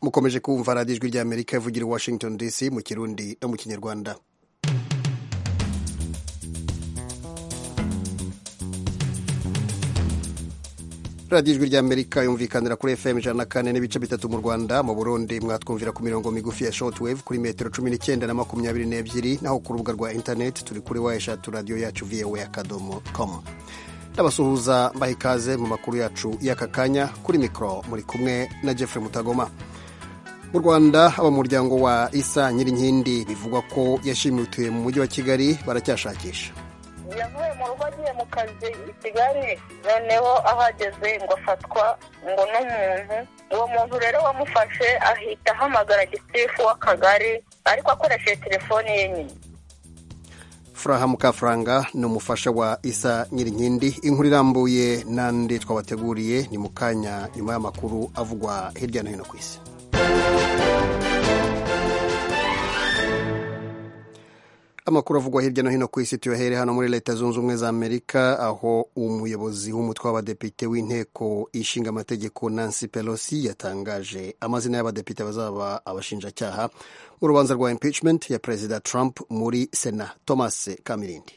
mukomeje kumva radiyo ijwi ry'amerika ivugira i washington dc mu kirundi no mu kinyarwanda radiyo ijwi ry'amerika yumvikanira kuri fm ijana na kane n'ibice bitatu mu rwanda mu burundi mwatwumvira ku mirongo migufi ya shortwave kuri metero cumi n'icyenda na makumyabiri n'ebyiri naho ku rubuga rwa interineti turi kuri wa eshatu radiyo yacu voa akadomo komu ndabasuhuza mbaha ikaze mu makuru yacu y'aka kanya kuri mikoro muri kumwe na jeffrey mutagoma mu rwanda abamuryango wa isa nyirinkindi bivugwa ko yashimutiwe mu mujyi wa kigali baracyashakisha yavuye mu rugo agiye mu kazi i kigali noneho ahageze ngo afatwa ngo n'umuntu uwo muntu rero wamufashe ahita ahamagara gitifu w'akagari ariko akoresheje telefoni ye nyine furaha mukafaranga ni umufasha wa isa nyirinkindi inkuru irambuye n'andi twabateguriye ni mu kanya nyuma y'amakuru avugwa hirya no hino ku isi amakuru avugwa hirya no hino ku isi tuyahere hano muri leta zunze ubumwe za amerika aho umuyobozi w'umutwe w'abadepite w'inteko ishinga amategeko nancy pelosi yatangaje amazina y'abadepite bazaba abashinjacyaha mu rubanza rwa impeachment ya perezida trump muri sena thomas kamirindi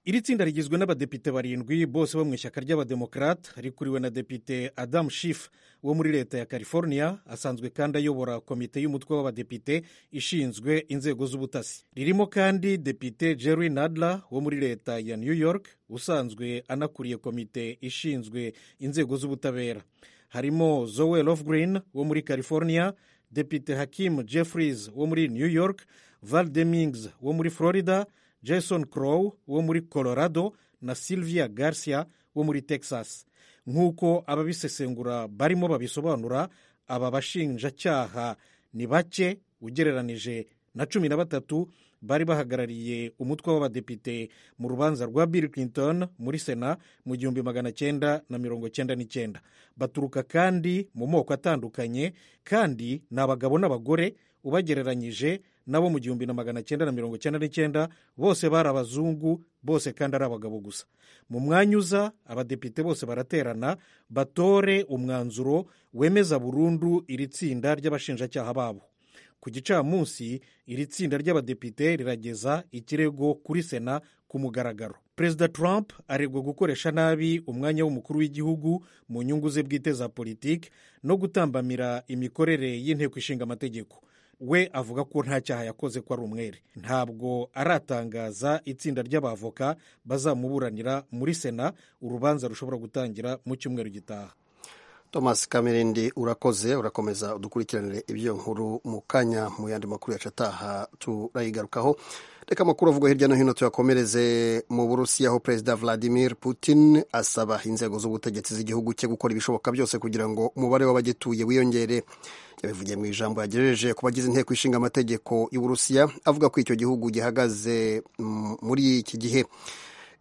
iri tsinda rigizwe n'abadepite barindwi bose bo mu ishyaka ry'abademokarate rikuriwe na depite adamu shifu wo muri leta ya california asanzwe kandi ayobora komite y'umutwe w'abadepite ishinzwe inzego z'ubutasi ririmo kandi depite jerry nadler wo muri leta ya new york usanzwe anakuriye komite ishinzwe inzego z'ubutabera harimo zoe lofgreen wo muri california depite hakim jeffries wo muri new york val demings wo muri florida jason crow wo muri colorado na sylvia garcia wo muri texas nk'uko ababisesengura barimo babisobanura aba bashinjacyaha ni bake ugereranije na cumi na batatu bari bahagarariye umutwe w'abadepite mu rubanza rwa bill clinton muri sena mu gihumbi magana cyenda na mirongo cyenda n'icyenda baturuka kandi mu moko atandukanye kandi ni abagabo n'abagore ubagereranyije nabo mu gihumbi na magana cyenda na mirongo cyenda n'icyenda bose bari abazungu bose kandi ari abagabo gusa mu mwanya uza abadepite bose baraterana batore umwanzuro wemeza burundu iri tsinda ry'abashinjacyaha babo ku gicamunsi iri tsinda ry'abadepite rirageza ikirego kuri sena ku mugaragaro perezida trump aregwa gukoresha nabi umwanya w'umukuru w'igihugu mu nyungu ze bwite za politiki no gutambamira imikorere y'inteko ishinga amategeko we avuga ko nta cyaha yakoze ko ari umwere ntabwo aratangaza itsinda ry'abavoka bazamuburanira muri sena urubanza rushobora gutangira mu cyumweru gitaha thomas kamerindi urakoze urakomeza udukurikiranire ibyo nkuru mu kanya mu yandi makuru yacu ataha turayigarukaho reka amakuru avugwa hirya no hino tuyakomereze mu burusiya aho perezida vladimir putin asaba inzego z'ubutegetsi z'igihugu cye gukora ibishoboka byose kugira ngo umubare w'abagituye wiyongere yabivugiye mu ijambo yagejeje ku bagize inteko ishinga amategeko y'uburusiya avuga ko icyo gihugu gihagaze muri iki gihe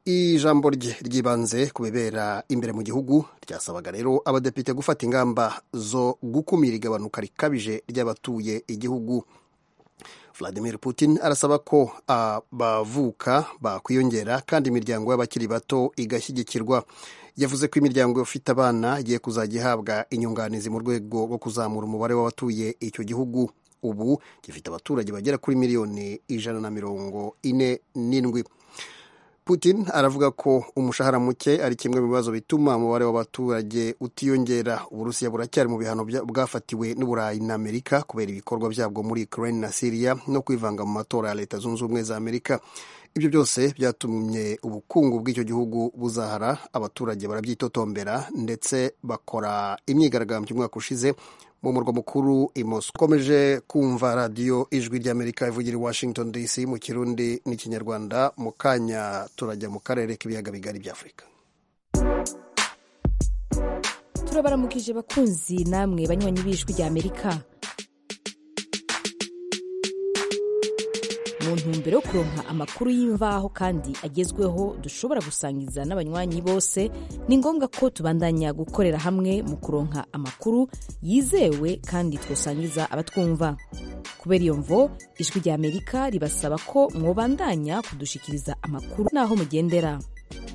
ijambo rye ryibanze ku bibera imbere mu gihugu ryasabaga rero abadepite gufata ingamba zo gukumira igabanuka rikabije ry'abatuye igihugu vladimir putin arasaba ko abavuka bakwiyongera kandi imiryango y'abakiri bato igashyigikirwa yavuze ko imiryango ifite abana igiye kuzajya ihabwa inyunganizi mu rwego rwo kuzamura umubare w'abatuye icyo gihugu ubu gifite abaturage bagera kuri miliyoni ijana na mirongo ine n'indwi putin aravuga ko umushahara muke ari kimwe mu bibazo bituma umubare w'abaturage utiyongera uburusiya buracyari mu bihano bwafatiwe n'uburayi na amerika kubera ibikorwa byabwo muri ukraine na syria no kwivanga mu matora ya leta zunze ubumwe za amerika ibyo byose byatumye ubukungu bw'icyo gihugu buzahara abaturage barabyitotombera ndetse bakora imyigaragambyo umwaka ushize mu murwa mukuru imoso ukomeje kumva radiyo ijwi ry'amerika ivugira i washington dc mu kirundi n'ikinyarwanda mu kanya turajya mu karere k'ibiyaga bigari bya afurika turabaramukije bakunzi namwe banywanyi b'ijwi ry'amerika mu ntumbero yo kuronka amakuru y'imvaho kandi agezweho dushobora gusangiza n'abanywanyi bose ni ngombwa ko tubandanya gukorera hamwe mu kuronka amakuru yizewe kandi twasangiza abatwumva kubera iyo mvo ijwi ry'amerika ribasaba ko mwobandanya kudushikiriza amakuru n'aho mugendera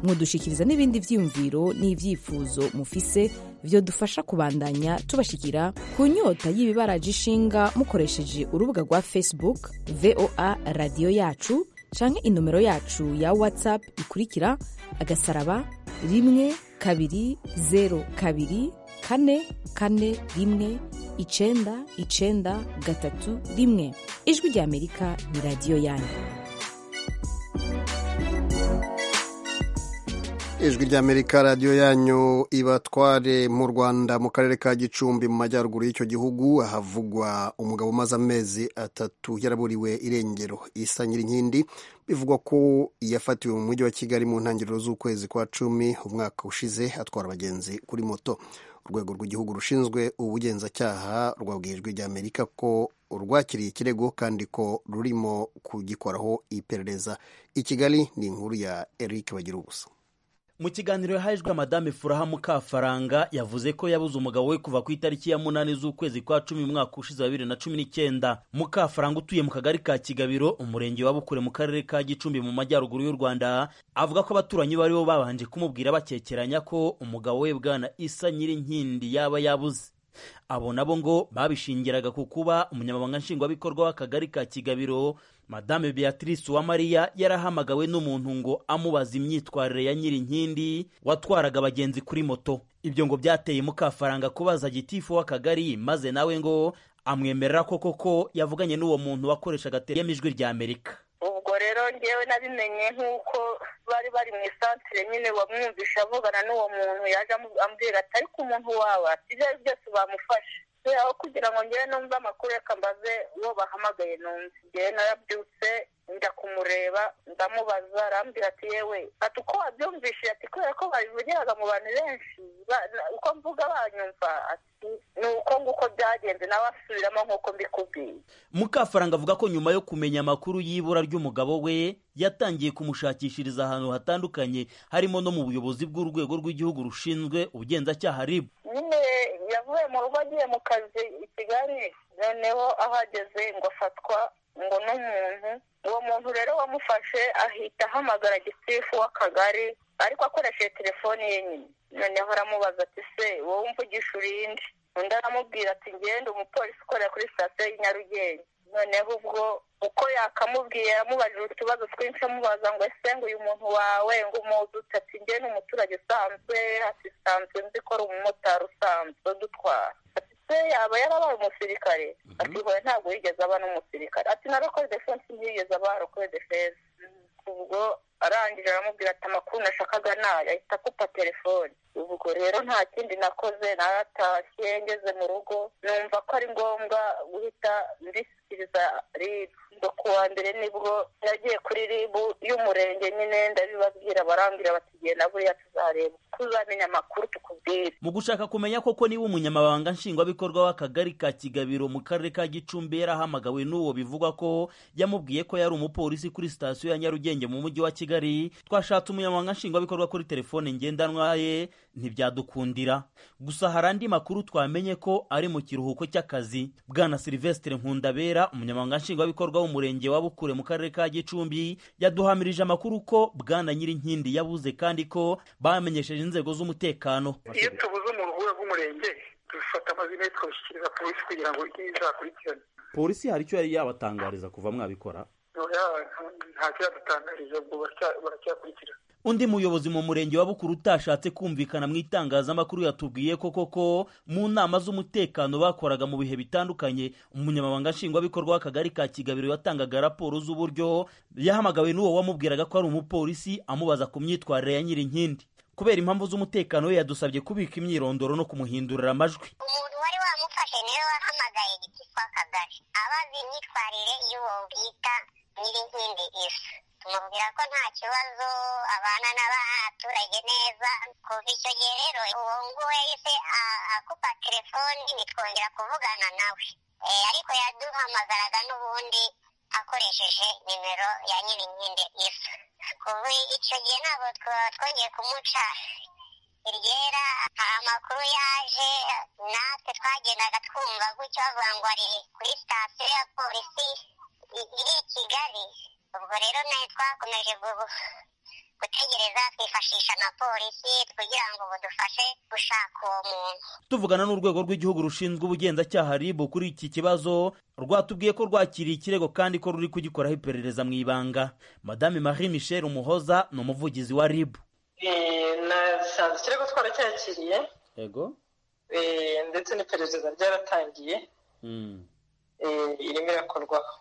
mudushyikiriza n'ibindi byiyumviro n'ibyifuzo mufise byodufasha kubandanya tubashikira ku nyota y'ibibaraje ishinga mukoresheje urubuga rwa facebook voa radiyo yacu canke inomero yacu ya whatsapp ikurikira agasaraba rimwe kabiri zeru kabiri kane kane rimwe icenda icenda gatatu rimwe ijwi rya amerika ni radiyo yanyu ijwi ry'amerika radiyo yanyu ibatware mu rwanda mu karere ka gicumbi mu majyaruguru y'icyo gihugu ahavugwa umugabo umaze amezi atatu yaraburiwe irengero isa nyirinkindi bivugwa ko yafatiwe mu mujyi wa kigali mu ntangiriro z'ukwezi kwa cumi umwaka ushize atwara abagenzi kuri moto urwego rw'igihugu rushinzwe ubugenzacyaha rwabwiye ijwi ry'amerika ko rwakiriye ikirego kandi ko rurimo kugikoraho iperereza i kigali ni inkuru ya eric bagira ubusa mu kiganiro yahajwe madame furaha mukafaranga yavuze ko yabuze umugabo we kuva ku itariki ya munani z'ukwezi kwa cumi umwaka ushize wa bibiri na cumi n'icyenda mukafaranga utuye mu kagari ka kigabiro umurenge wa bukure mu karere ka gicumbi mu majyaruguru y'u rwanda avuga ko abaturanyi baribo babanje kumubwira bakekeranya ko umugabo we bwana isa nyirinkindi yaba yabuze abo nabo ngo babishingiraga ku kuba umunyamabanga nshingwabikorwa w'akagari ka kigabiro madame beatrice uwamariya yarahamagawe n'umuntu ngo amubaza imyitwarire ya nyirinkindi watwaraga abagenzi kuri moto ibyo ngo byateye mukafaranga kubaza gitifu w'akagari maze nawe ngo amwemerera ko koko yavuganye n'uwo muntu wakoreshaga ijwi rya amerika ubwo rero ngewe nabimenye nk'uko bari bari mu isantire nyine bamwumvisha avugana n'uwo muntu yaje ambwira ati ariko umuntu wawe ibyo ari byose bamufashe aho kugira ngo ngewe numve amakuru reka mbaze uwo bahamagaye numve ngewe narabyutse njya kumureba ndamubaza arambwira ati yewe ati uko wabyumvishije ati kubera ko babivugiraga mu bantu benshi uko mvuga banyumva ati ni uko nguko byagenze nawe asubiramo nk'uko mbikubwiye mukafaranga avuga ko nyuma yo kumenya amakuru y'ibura ry'umugabo we yatangiye kumushakishiriza ahantu hatandukanye harimo no mu buyobozi bw'urwego rw'igihugu rushinzwe ubugenzacyaha ribu nyine yavuye mu rugo agiye mu kazi i kigali noneho aho ageze ngo afatwa ngo n'umuntu uwo muntu rero wamufashe ahita ahamagara gitifu w'akagari ariko akoresheje telefoni ye nyine noneho aramubaza ati se wowe umvugisha urinde undi aramubwira ati ngende umupolisi ukorera kuri sitasiyo y'i nyarugenge noneho ubwo uko yakamubwiye yamubajije utubazo twinshi amubaza ngo ese ngo uyu muntu wawe ngo umuzi ati nge ni umuturage usanzwe ati sanzwe nzi ko ari umumotari usanzwe dutwara ati se yaba yarabaye umusirikare ati hoya ntabwo yigeze aba n'umusirikare ati narakoze defense ntiyigeze aba yarakoze defense ubwo arangije aramubwira ati amakuru nashakaga nayo ahita akupa telefone ubwo rero nta kindi nakoze naratashye ngeze mu rugo numva ko ari ngombwa guhita mbishyikiriza ribu ngo kuwa mbere nibwo nagiye kuri ribu y'umurenge nyine ndabibabwira barambwira bati genda buriya tuzareba tuzamenya amakuru tukubwire mu gushaka kumenya koko niba umunyamabanga nshingwabikorwa w'akagari ka kigabiro mu karere ka gicumbi yarahamagawe n'uwo bivugwa ko yamubwiye ko yari umupolisi kuri sitasiyo ya nyarugenge mu mujyi wa kigali twashatse umunyamabanga nshingwabikorwa kuri telefone ngendanwa ye ntibyadukundira gusa hari andi makuru twamenye ko ari mu kiruhuko cy'akazi bwana silvestre nkundabera umunyamabanga nshingwabikorwa w'umurenge wa bukure mu karere ka gicumbi yaduhamirije amakuru ko bwana nyirinkindi yabuze kandi ko bamenyesheje inzego z'umutekano iyo tubuze umuntu uvuye rw'umurenge dufata amazina ye tukabishyikiriza polisi kugira ngo izakurikirane polisi hari icyo yari yabatangariza kuva mwabikora ntacyo yadutangarije ubwo baracyakurikira undi muyobozi mu murenge wa bukuru utashatse kumvikana mu itangazamakuru yatubwiye ko koko mu nama z'umutekano bakoraga mu bihe bitandukanye umunyamabanga nshingwabikorwa w'akagari ka kigabiro yatangaga raporo z'uburyo yahamagawe n'uwo wamubwiraga ko ari umupolisi amubaza ku myitwarire ya nyirinkindi kubera impamvu z'umutekano we yadusabye kubika imyirondoro no kumuhindurira amajwi umuntu wari wamufashe niwe wahamagaye igiti kw'akagari abaza imyitwarire y'uwo bita nyirinkindi isa tumubwira ko nta kibazo abana n'abaturage neza kuva icyo gihe rero uwo nguwo yahise akupa telefoni ntitwongera kuvugana nawe ariko yaduhamagaraga n'ubundi akoresheje nimero ya nyirinkindi isa kuva icyo gihe ntabwo twongeye kumuca iryera amakuru yaje natwe twagendaga twumva gutyo bavuga ngo ari kuri sitasiyo ya polisi iri i kigali ubwo rero nayo twakomeje gutegereza twifashisha amapolisi kugira ngo budufashe gushaka uwo muntu tuvugana n'urwego rw'igihugu rushinzwe ubugenzacyaha ribu kuri iki kibazo rwatubwiye ko rwakiriye ikirego kandi ko ruri kugikoraho iperereza mu ibanga madame marie michel umuhoza ni umuvugizi wa ribu nasanze ikirego twaracyakiriye yego eh, ndetse n'iperereza ryaratangiye eh, irimo irakorwaho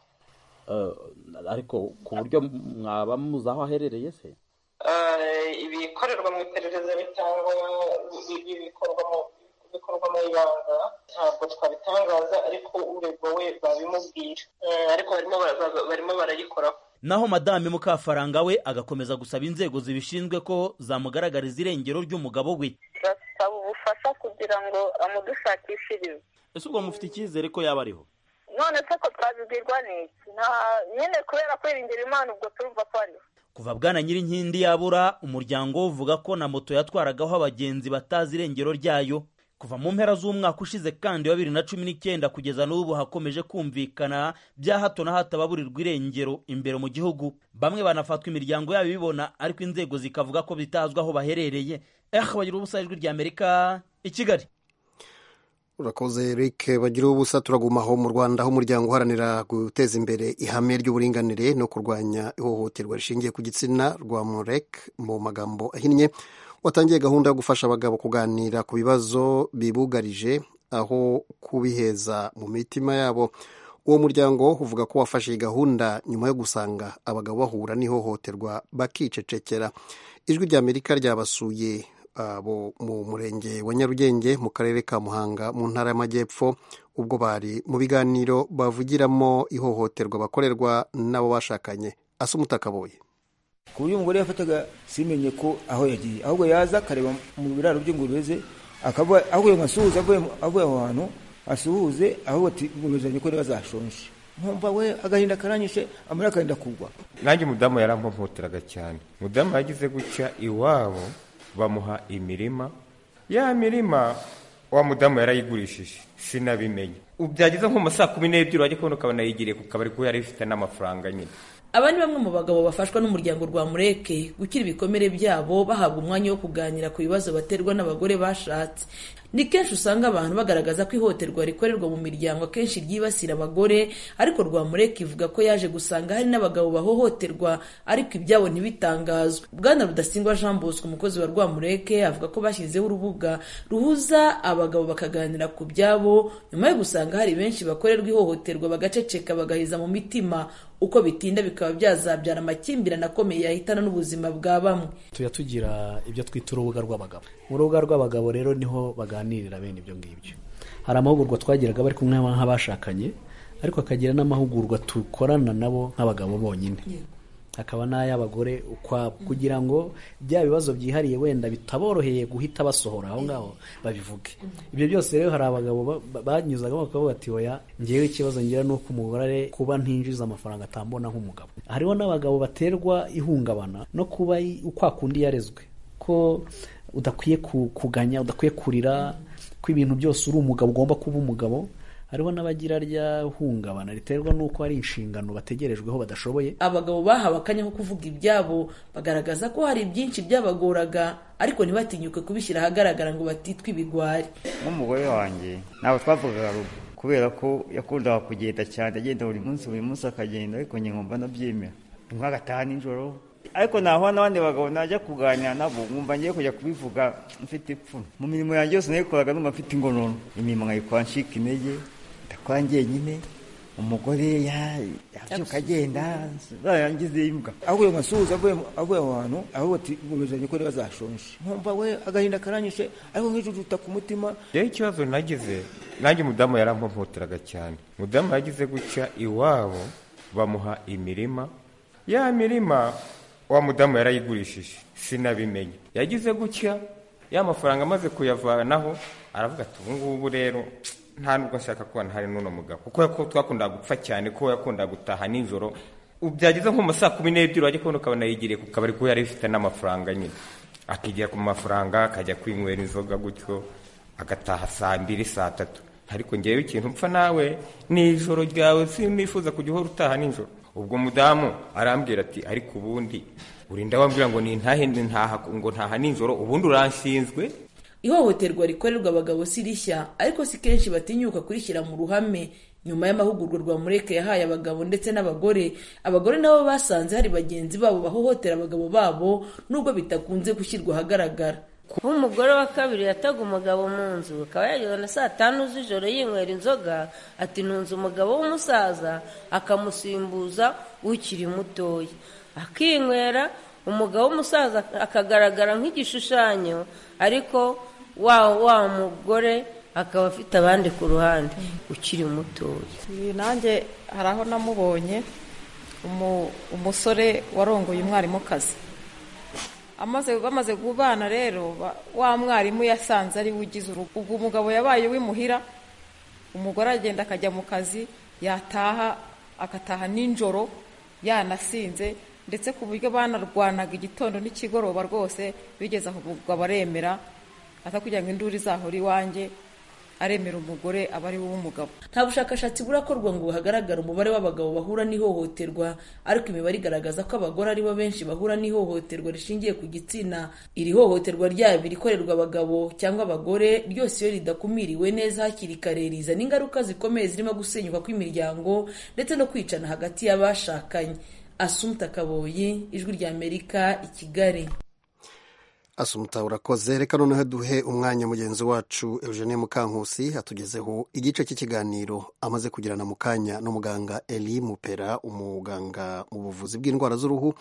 ariko ku buryo mwaba muzi aho aherereye se Eh, ibikorerwa mu iperereza bitangwa bi- bi- bikorwa mu bikorwa mu ibanga ntabwo twabitangaza ariko uregwa we babimubwira Eh, ariko barimo bara- bara- barimo barayikoraho naho madame mukafaranga we agakomeza gusaba inzego zibishinzwe ko zamugaragariza irengero ry'umugabo we basaba ubufasha kugira ngo amudushakishirize ese ubwo mufite icyizere ko yaba ariho none se ko twabibwirwa n'iki nta nyine kubera kwiringira imana ubwo turumva ko ariho kuva bwana nyirinkindi yabura umuryango we uvuga ko na moto yatwaragaho abagenzi batazi irengero ryayo kuva mu mpera z'umwaka ushize kandi wa bibiri na cumi n'icyenda kugeza n'ubu hakomeje kumvikana bya hato na hato ababurirwa irengero imbere mu gihugu bamwe banafatwa imiryango yabo ibibona ariko inzego zikavuga ko bitazwi aho baherereye eh bagira ubusa ijwi ry'amerika i kigali urakoze eric bagira ubusa turaguma aho mu rwanda aho umuryango uharanira guteza imbere ihame ry'uburinganire no kurwanya ihohoterwa rishingiye ku gitsina rwa murek mu magambo ahinnye watangiye gahunda yo gufasha abagabo kuganira ku bibazo bibugarije aho kubiheza mu mitima yabo uwo muryango uvuga ko wafashe iyi gahunda nyuma yo gusanga abagabo bahura n'ihohoterwa bakicecekera ijwi ry'amerika ryabasuye abo mu murenge wa nyarugenge mu karere ka muhanga mu ntara y'amajyepfo ubwo bari mu biganiro bavugiramo ihohoterwa bakorerwa n'abo bashakanye asa umutakaboye ku buryo umugore yafataga simenye ko aho yagiye ahubwo yaza akareba mu biraro by'ingurube ze akavuga avuye nka asuhuze avuye mu- avuye aho hantu asuhuze ahubwo ati nguruzanye ko ntibazashonje nkumva we agahinda karanyishe amarira akarinda kugwa nanjye umudamu yarampoteraga cyane umudamu yagize gutya iwabo bamuha imirima ya mirima wa mudamu yarayigurishije sinabimenye Ubu byageze nko mu ma saa kumi n'ebyiri wajya kubona ukabona yigiriye ku kabari kuko yari ifite n'amafaranga nyine aba ni bamwe mu bagabo bafashwa n'umuryango rwa mureke gukira ibikomere byabo bahabwa umwanya wo kuganira ku bibazo baterwa n'abagore bashatse ni kenshi usanga abantu bagaragaza ko ihohoterwa rikorerwa mu miryango akenshi ryibasira abagore ariko rwa mureke ivuga ko yaje gusanga hari n'abagabo bahohoterwa ariko ibyabo ntibitangazwe bwana rudasingwa jean bosco umukozi wa rwa mureke avuga ko bashyizeho urubuga ruhuza abagabo bakaganira ku byabo nyuma yo gusanga hari benshi bakorerwa ihohoterwa bagaceceka bagahiza mu mitima uko bitinda bikaba byazabyara amakimbirane akomeye yahitana n'ubuzima bwa bamwe tujya tugira ibyo twita urubuga rw'abagabo mu rubuga rw'abagabo rero niho baganirira bene ibyo ngibyo hari amahugurwa twagiraga bari kumwe nk'abashakanye ariko akagira n'amahugurwa dukorana nabo nk'abagabo bonyine hakaba n'ay'abagore ukwabo kugira ngo bya bibazo byihariye wenda bitaboroheye guhita basohora aho ngaho babivuge ibyo byose rero hari abagabo ba- ba- banyuzagamo bakavuga bati oya ngewe ikibazo ngira ni uko umugore kuba ntinjiza amafaranga atambona nk'umugabo hariho n'abagabo baterwa ihungabana no kuba i- kwa kundi yarezwe ko udakwiye ku- kuganya udakwiye kurira ko ibintu byose uri umugabo ugomba kuba umugabo hariho n'abagira rya hungabana riterwa n'uko hari inshingano bategerejweho badashoboye abagabo bahawe akanya ko kuvuga ibyabo bagaragaza ko hari byinshi byabagoraga ariko ntibatinyuke kubishyira ahagaragara ngo batitwe ibigwari nk'umugore wanjye ntabwo twavugaga rumwe kubera ko yakundaga kugenda cyane agenda buri munsi buri munsi akagenda ariko njye nkumva ndabyemera rimwe agataha nijoro ariko nahura n'abandi bagabo najya kuganira nabo nkumva ngiye kujya kubivuga mfite ipfuno mu mirimo yanjye yose nayikoraga numva mfite ingonono imirimo nkayikora ncika intege ndakora njyenyine umugore ya- yabyuka agenda zarangiza imbwa avuye nka asuhuze avuye mu- avuye aho hantu ahubwo ati nguruzanye ko ntibazashonje nkumva we agahinda karanyishe ariko nk'ijujuta ku mutima rero ikibazo nagize nanjye umudamu yarampoteraga cyane umudamu yagize gutya iwabo bamuha imirima ya mirima wa mudamu yarayigurishije sinabimenye yagize gutya ya mafaranga amaze kuyavanaho aravuga ati ubu ngubu rero nta nubwo nshaka kuba ntari n'uno mugabo kuko yako- twakundaga gupfa cyane ko yakundaga gutaha nijoro Ubu byageze nko mu ma saa kumi n'ebyiri wajya kubona ukabona yigiriye ku kabari kuko yari ifite n'amafaranga nyine akigira ku mafaranga akajya kwinywera inzoga gutyo agataha saa mbiri saa tatu ariko ngewe ikintu mpfa nawe ni ijoro ryawe sinifuza kujya uhora utaha nijoro ubwo mudamu arambwira ati ariko ubundi urinda wambwira ngo nintahe ntaha ngo ntaha nijoro ubundi uranshinzwe ihohoterwa rikorerwa abagabo si rishya ariko si kenshi batinyuka kurishyira mu ruhame nyuma y'amahugurwa rwamureka yahaye abagabo ndetse n'abagore abagore nabo basanze hari bagenzi babo bahohotera abagabo babo nubwo bitakunze gushyirwa ahagaragara kuba umugore wa kabiri yataga umugabo mu nzu akaba yageze na saa tanu z'ijoro yinywera inzoga ati ntunze umugabo w'umusaza akamusimbuza ukiri mutoya akinywera umugabo w'umusaza akagaragara nk'igishushanyo ariko wa wa mugore akaba afite abandi ku ruhande ukiri mutoya nanjye hari aho namubonye umusore warongoye umwarimukazi amaze bamaze kubana rero wa mwarimu yasanze ari we ugize urugo ubwo umugabo yabaye w'imuhira umugore agenda akajya mu kazi yataha agataha nijoro yanasinze ndetse ku buryo banarwanaga igitondo n'ikigoroba rwose bigeze aho umugabo aremera kugira ngo induru izahora iwanjye aremera umugore aba ari wowe umugabo nta bushakashatsi burakorwa ngo hagaragare umubare w'abagabo bahura n'ihohoterwa ariko imibare igaragaza ko abagore aribo benshi bahura n'ihohoterwa rishingiye ku gitsina iri hohoterwa ryabo irikorerwa abagabo cyangwa abagore ryose iyo ridakumiriwe neza hakiri kare rizana ingaruka zikomeye zirimo gusenyuka kw'imiryango ndetse no kwicana hagati y'abashakanye asumta kaboyi ijwi ry'amerika i kigali asumuta urakoze reka noneho duhe umwanya mugenzi wacu eugenie mukankusi atugezeho igice cy'ikiganiro amaze kugirana mu kanya n'umuganga eli mupera umuganga mu buvuzi bw'indwara z'uruhu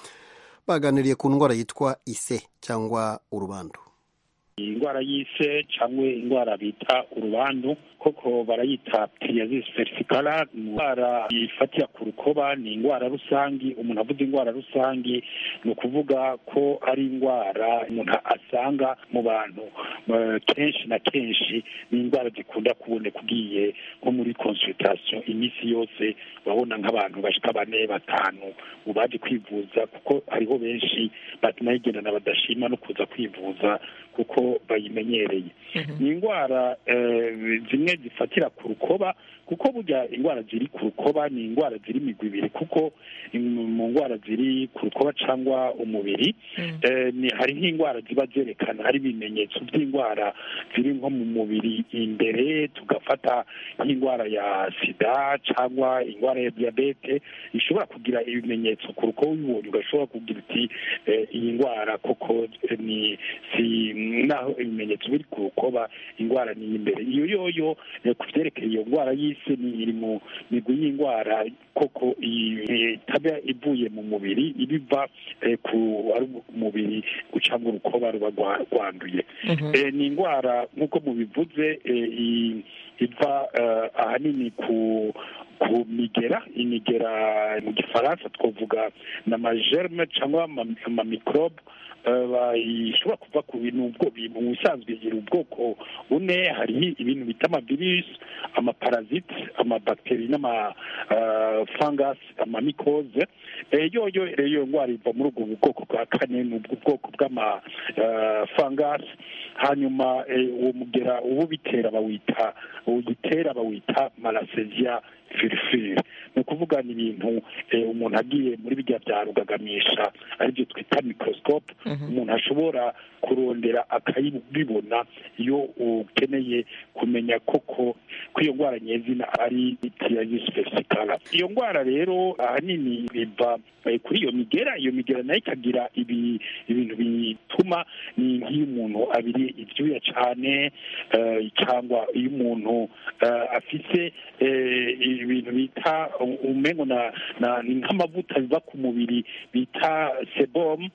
baganiriye ku ndwara yitwa ise cyangwa urubando iyi ndwara y'ise cyangwa indwara bita urubandu koko barayita piriyazizi verifikara indwara yifatira ku rukoba ni indwara rusange umuntu avuga indwara rusange ni ukuvuga ko ari indwara umuntu asanga mu bantu kenshi na kenshi ni indwara zikunda kuboneka ugiye nko muri konsulitasiyo iminsi yose urabona nk'abantu bashyika bane batanu mu baje kwivuza kuko hariho benshi batanayigendana badashima no kuza kwivuza kuko bayimenyereye ni indwara zimwe zifatira ku rukoba kuko burya indwara ziri ku rukoba ni indwara ziri imigwi ibiri kuko mu ndwara ziri ku rukoba cyangwa umubiri hari nk'indwara ziba zerekana hari ibimenyetso by'indwara ziri nko mu mubiri imbere tugafata nk'indwara ya sida cyangwa indwara ya diyabete ishobora kugira ibimenyetso ku rukoba ubibonye ugashobora kugira uti iyi ndwara koko ni si naho ibimenyetso biri ku rukoba indwara ni imbere iyo yoyo ku byerekeye iyo ndwara y'isi ni iri mu migwi y'indwara koko itaba ivuye mu mubiri ibiva ku mubiri cyangwa urukoba ruba rwanduye ni indwara nk'uko mubivuze iva ahanini ku ku migera imigera mu gifaransa twavuga na majerme cyangwa amamikorobe ishobora kuva ku bintu bintu ubusanzwe bigira ubwoko bune hariho ibintu bita amavirusi amaparaziti amabakiteri n'amafangasi amamikoze yoyo iyo ndwara iva muri ubwo bwoko bwa kane ni ubwoko bw'amafangasi hanyuma uwo mugera uwo bitera bawita uyitera bawita maraseziya firifiri ni ukuvuga ni ibintu umuntu agiye muri bijya bya rugagamisha aribyo twita mikorosikopu umuntu ashobora kurondera akayibibona iyo ukeneye kumenya koko ko iyo ndwara nyezina ari itiyagisi fesitikara iyo ndwara rero ahanini iva kuri iyo migera iyo migera nayo ikagira ibintu bituma ni nk'iyo umuntu abiri ibyuya cyane cyangwa iyo umuntu afite ibintu bita umengo na ni nk'amavuta biva ku mubiri bita sebomu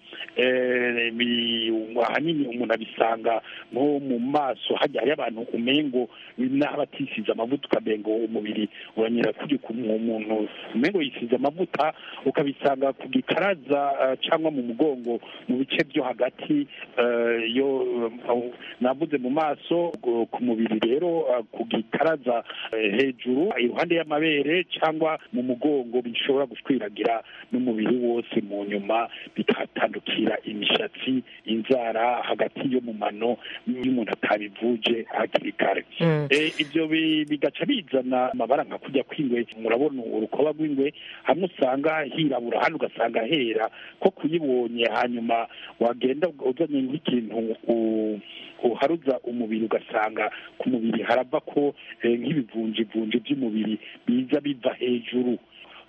ahanini umuntu abisanga nko mu maso hajya hariyo abantu umengo n'abatisize amavuta ukamengo umubiri uranyura kuri umuntu umengo yisize amavuta ukabisanga ku gikaraza cyangwa mu mugongo mu bice byo hagati yo navuze mu maso ku mubiri rero ku gikaraza hejuru iruhande y'amabere cyangwa mu mugongo bishobora gushwiragira n'umubiri wose mu nyuma bigatandukira imishi imisharatsi inzara hagati yo mu mano iyo umuntu atabivuje hakiri kare Mm. Eh, ibyo bi- bigaca bizana amabara nka kujya kw'ingwe murabona urukoba rw'ingwe hamwe usanga hirabura hano ugasanga hera ko kuyibonye hanyuma wagenda uzanye nk'ikintu u- uharuza umubiri ugasanga ku mubiri harava ko eh, nk'ibivunjivunji by'umubiri biza biva hejuru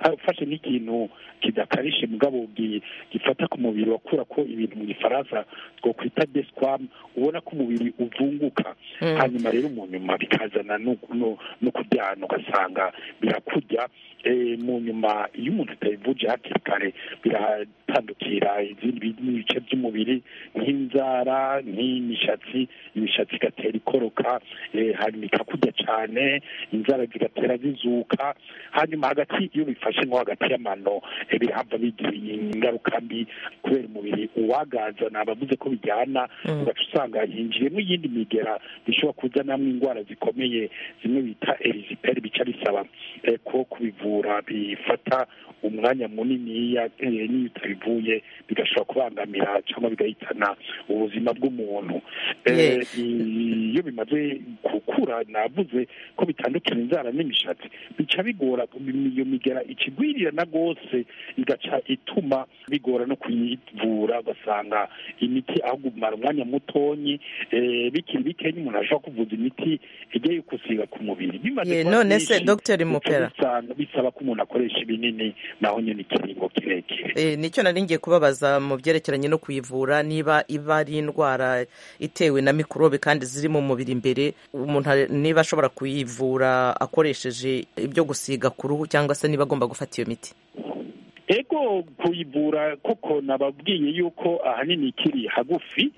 hari ufashe nk'ikintu kidakarishye mugabo gi- gifata ku mubiri wakura ko ibintu mu gifaransa two kwita desquam ubona ko umubiri uvunguka Mm. hanyuma rero mu nyuma bikazana no no- no kuryana ugasanga birakurya Eh, mu nyuma iyo umuntu atayivuje hakiri kare biratandukira izindi bi- n'ibice by'umubiri nk'inzara nk'imishatsi imishatsi igatera ikoroka eh, hanyuma ikakurya cyane inzara zigatera zizuka hanyuma hagati iyo bifashe nko hagati y'amano eh, birahava bigira ingaruka mbi kubera umubiri uwagaza ni abavuze ko bijyana Mm. ugaca usanga hinjiyemo iyindi migera bishobora kuzanamo indwara zikomeye zimwe bita eriziperi bica bisaba eh, ko kubivura bifata umwanya muniniya eh, n'iyo utabivuye bigashobora kubangamira cyangwa bigahitana ubuzima bw'umuntu Eh, Yes. iyo bimaze gukura navuze ko bitandukira inzara n'imishatsi bica bigora iyo migera ikigwirira na rwose igaca ituma bigora no kuyivura ugasanga imiti aho kumara umwanya mutonyi eh, bikiri bikenya umuntu ashobora kuvuza imiti igiye yo gusiga ku mubiri bimaze Ye, kuba none se byinshi, Dr. bica Mupera. bisanga- bisaba ko umuntu akoresha ibinini naho nyine ikiringo kirekire Eh, nicyo nari ngiye kubabaza mu byerekeranye no kuyivura niba iba ari indwara itewe na mikorobe kandi ziri mu mubiri imbere umuntu ari- niba ashobora kuyivura akoresheje ibyo gusiga ku ruhu cyangwa se niba agomba gufata iyo miti ego kuyivura koko nababwiye yuko ahanini ikiri hagufi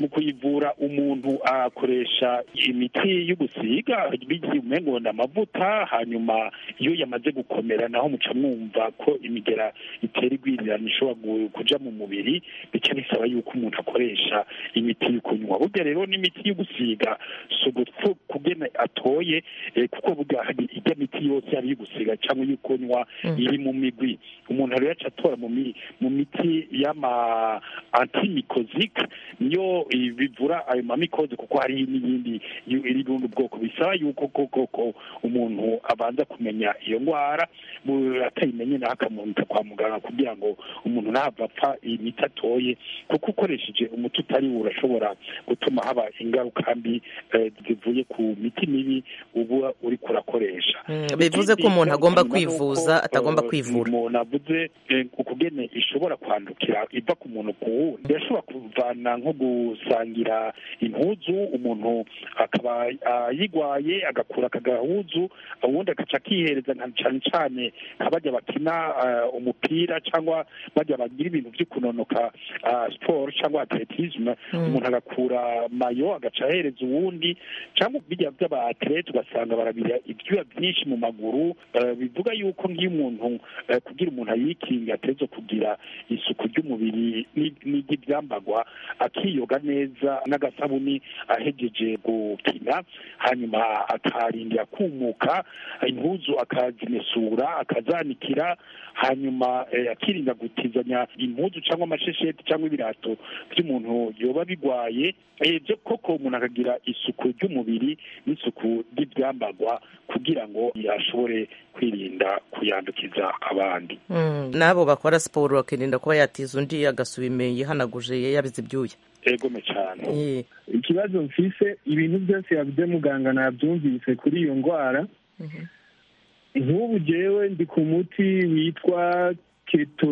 mu kuyivura umuntu akoresha imiti yo gusiga bigiye umengo ni amavuta hanyuma iyo yamaze gukomera naho muca mwumva ko imigera itera igwirirana ishobora gu- kuja mu mubiri bica bisaba yuko umuntu akoresha imiti yo kunywa burya rero n'imiti yo gusiga si ugupfa kugena atoye eh, kuko burya hari ijya miti yose yaba iyo gusiga cyangwa iyo kunywa Mm. iri mu migwi umuntu rero aca atora mu mi- mu miti y'ama antimikozike niyo eh, bivura ayo mamikoze kuko hari n'iyindi yu- iri mu bundi bwoko bisaba yuko koko ko umuntu abanza kumenya iyo ndwara mu- atayimenye naho akamuta kwa muganga kugira ngo umuntu ntava apfa imiti atoye kuko ukoresheje umuti utari wo urashobora gutuma haba ingaruka mbi eh, zivuye ku miti mibi uba uri kurakoresha Mm, bivuze ko umuntu agomba kwivuza atagomba kwivura umuntu avuze eh, ukugene ishobora kwandukira iva ku muntu ku wundi irashobora kuvana nko gusangira impuzu umuntu akaba ah, yigwaye agakura aka gahuzu ubundi agaca akihereza nka cyane cyane nka bajya bakina ah, umupira cyangwa bajya bagira ibintu byo kunonoka ah, siporo cyangwa atletisme Mm. umuntu agakura mayo agaca ahereza uwundi cyangwa bijya by'aba atlete ugasanga barabira ibyuya byinshi mu maguru eh, bivuga yuko nk'iyo umuntu eh, kugira umuntu ayikinga ateza kugira isuku ry'umubiri n'i- n'iry'ibyambagwa akiyoga neza n'agasabuni ahegeje gukina hanyuma akarindira kumuka impuzu akazimesura akazanikira hanyuma eh, akirinda gutizanya impuzu cyangwa amashesheti cyangwa ibirato by'umuntu yoba bigwaye Eh, byo koko umuntu akagira isuku ry'umubiri n'isuku ry'ibyambagwa kugira ngo ashobore kwirinda kuyandukiza abandi Mm, n'abo bakora siporo bakirinda kuba yatiza undi agasubime yihanaguje yabize ibyuya egome cyane Ye. ikibazo mfise ibintu byose yavuze muganga nabyumvise kuri iyo ndwara nk'ubu jewe ndi ku muti witwa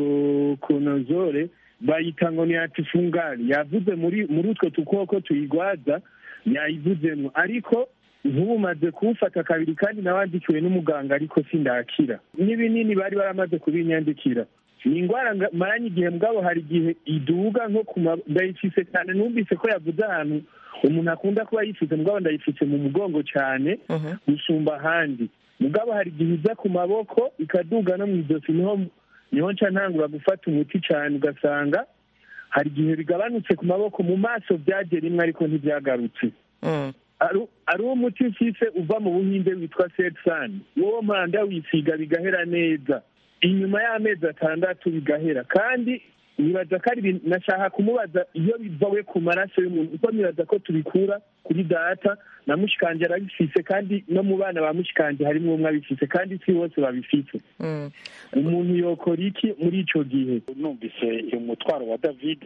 ketokonozole bayita ngo ni atifungari yavuze muri muri utwo dukoko tuyigwaza yayivuzemo ariko nk'ubu maze kuwufata kabiri kandi nawandikiwe n'umuganga ariko sindakira n'ibinini bari baramaze kubinyandikira ni indwara nga- maranye igihe mugabo hari igihe iduga nko ku ma- ndayifise cyane numvise ko yavuze ahantu umuntu akunda kuba yifite mugabo ndayifite mu mugongo cyane gusumba ahandi mugabo hari igihe iza ku maboko ikaduga no mu ijosi niho niho nca ntangura gufata umuti cyane ugasanga hari igihe bigabanutse ku maboko mu maso byagiye rimwe ariko ntibyagarutse Mm. Ari- ari umuti ufise uva mu buhinde witwa setsan wowe mpanda wisiga bigahera neza inyuma y'amezi atandatu bigahera kandi nibaza ko ari ibintu nashaka kumubaza iyo biva we ku maraso y'umuntu kuko nibaza ko tubikura kuri data na mushikanje arabifise kandi no mu bana ba mushikanje harimo umwe abifise kandi si bose babifise umuntu yokora iki muri icyo gihe numvise umutwaro wa david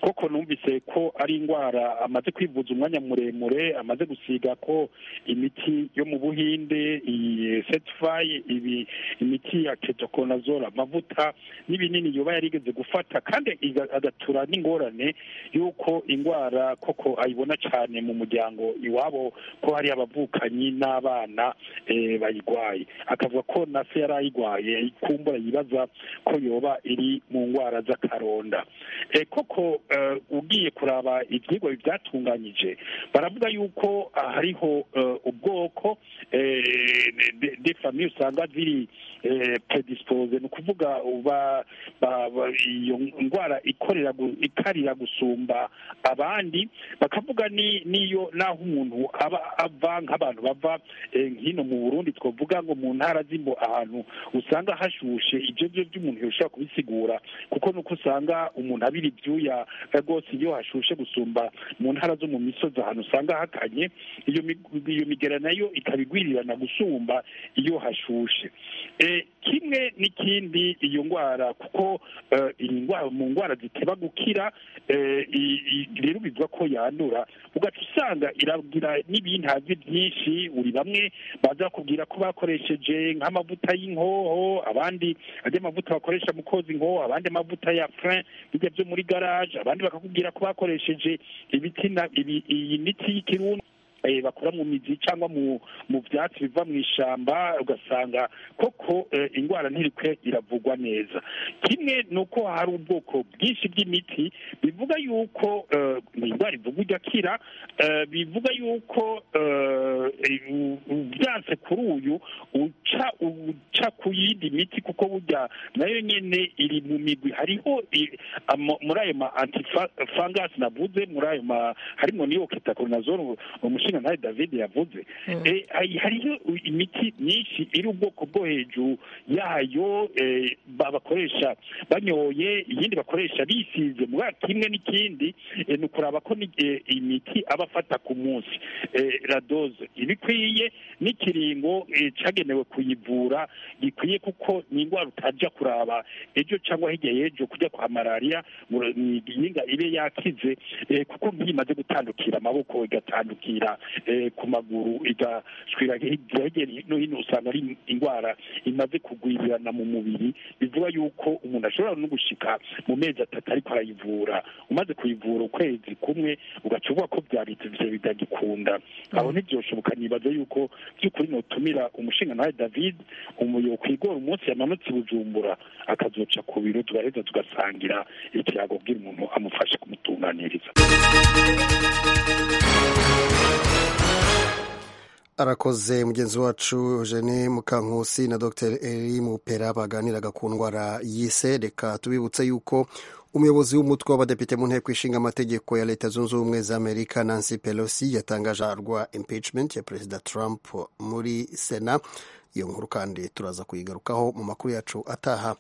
koko numvise ko ari indwara amaze kwivuza umwanya muremure amaze gusiga ko imiti yo mu buhinde iyi setifayi ibi imiti ya ketokonazora amavuta n'ibinini yoba yarigeze gufata kandi iga- agatura n'ingorane y'uko indwara koko ayibona cyane mu muryango iwabo ko hari abavukanyi n'abana eh, bayirwaye akavuga ko na se yari ayirwaye kumbura yibaza ko yoba iri mu ndwara z'akaronda Eh, koko eh, ugiye kuraba ibyigwa byatunganyije baravuga yuko ah, hariho eh, ubwoko eh, de- de famiye usanga ziri eh, predispose ni ukuvuga uba- ba- ba- iyo ndwara ikorera gu- ikarira gusumba abandi bakavuga ni- n'iyo n'aho umuntu aba ava nk'abantu bava eh, nk'ino mu burundi twavuga ngo mu ntara z'imbo ahantu usanga hashushe ibyo byo by'umuntu yoshobora kubisigura kuko nuko usanga umuntu abira ibyuya eh, rwose iyo hashushe gusumba mu ntara zo mu misozi ahantu usanga hakanye iyo mig- iyo migera nayo ikaba igwirirana gusumba iyo hashushe Eh, kimwe n'ikindi iyo ndwara kuko eh, iyi ndwara mu ndwara ziteba gukira eh, i- i- rero bivuga ko yandura ugaca usanga iragira n'ibintazi byinshi buri bamwe baza kubwira ko bakoresheje nk'amavuta y'inkoho abandi ajya amavuta bakoresha mu koza inkoho abandi amavuta ya frin bijya byo muri garage abandi bakakubwira ko bakoresheje ibiti na- ibi- iyi miti y'ikirundi eh, bakora mu mizi cyangwa mu mu byatsi biva mu ishyamba ugasanga koko eh, indwara ntirikwe iravugwa neza kimwe ni uko hari ubwoko bwinshi bw'imiti bivuga yuko eh, indwara ivugwa igakira eh, bivuga yuko eh, eh, u- u- byanse kuri uyu uca uca ku yindi miti kuko burya nayo nyene iri mu migwi hariho i- ama- muri ayo ma antifangasi navuze muri ayo ma harimo niyo kitakoronazoro umushinga ntari david yavuze Eh, hari- hariho imiti myinshi iri ubwoko bwo hejuru yayo eh, ba- bakoresha banyoye iyindi bakoresha bisize muri ayo kimwe n'ikindi eh, ni ukuraba ko ni- eh, imiti aba afata ku munsi Eh, radoze iba ikwiye n'ikiringo eh, cagenewe kuyivura gikwiye kuko ni indwara utajya kuraba ejo cyangwa hirya y'ejo kujya kwa malariya ngo ni igihingwa ibe yakize eh, kuko nk'iyo imaze gutandukira amaboko igatandukira eh, ku maguru igashwira hirya hirya no hino usanga ari indwara imaze kugwirirana mu mubiri bivuga yuko umuntu ashobora no gushika mu mezi atatu ariko arayivura umaze kuyivura ukwezi kumwe ugaca uvuga ko byabitse ivyo bitagikunda aho ntibyoshoboka nibaza yuko by'ukuri notumira umushinga nawe david umuyo kwigora umunsi yamanutse i bujumbura akazoca ku biro tugaheza tugasangira ikirago bw'ira umuntu amufashe kumutunganiriza arakoze mugenzi wacu Eugene Mukankusi na Dr Eri Mupera baganiraga ku ndwara y'ise reka tubibutse yuko umuyobozi w'umutwe w'abadepite mu nteko ishinga amategeko ya leta zunze ubumwe za amerika nancy pelosi yatangaje aharwa impeachment ya perezida trump muri sena iyo nkuru kandi turaza kuyigarukaho mu makuru yacu ataha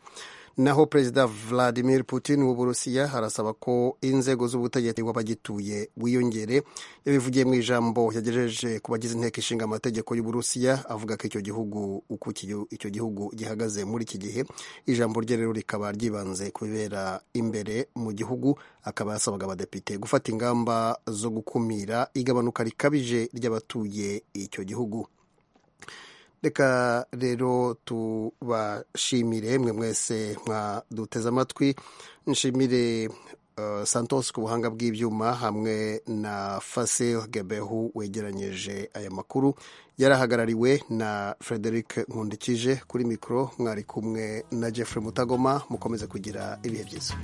naho perezida vladimir putin w'uburusiya arasaba ko inzego z'ubutegetsi w'abagituye wiyongere yabivugiye mu ijambo yagejeje ku bagize inteko ishinga amategeko y'uburusiya avuga ko icyo gihugu uko iki- icyo gihugu gihagaze muri iki gihe ijambo rye rero rikaba ryibanze ku bibera imbere mu gihugu akaba yasabaga abadepite gufata ingamba zo gukumira igabanuka rikabije ry'abatuye icyo gihugu reka rero tubashimire mwe mwese mwaduteze amatwi nshimire eh, santos ku buhanga bw'ibyuma hamwe na fasil gebehu wegeranyije aya makuru yarahagarariwe na frederic nkundikije kuri mikoro mwari kumwe na jeffrey mutagoma mukomeze kugira ibihe byiza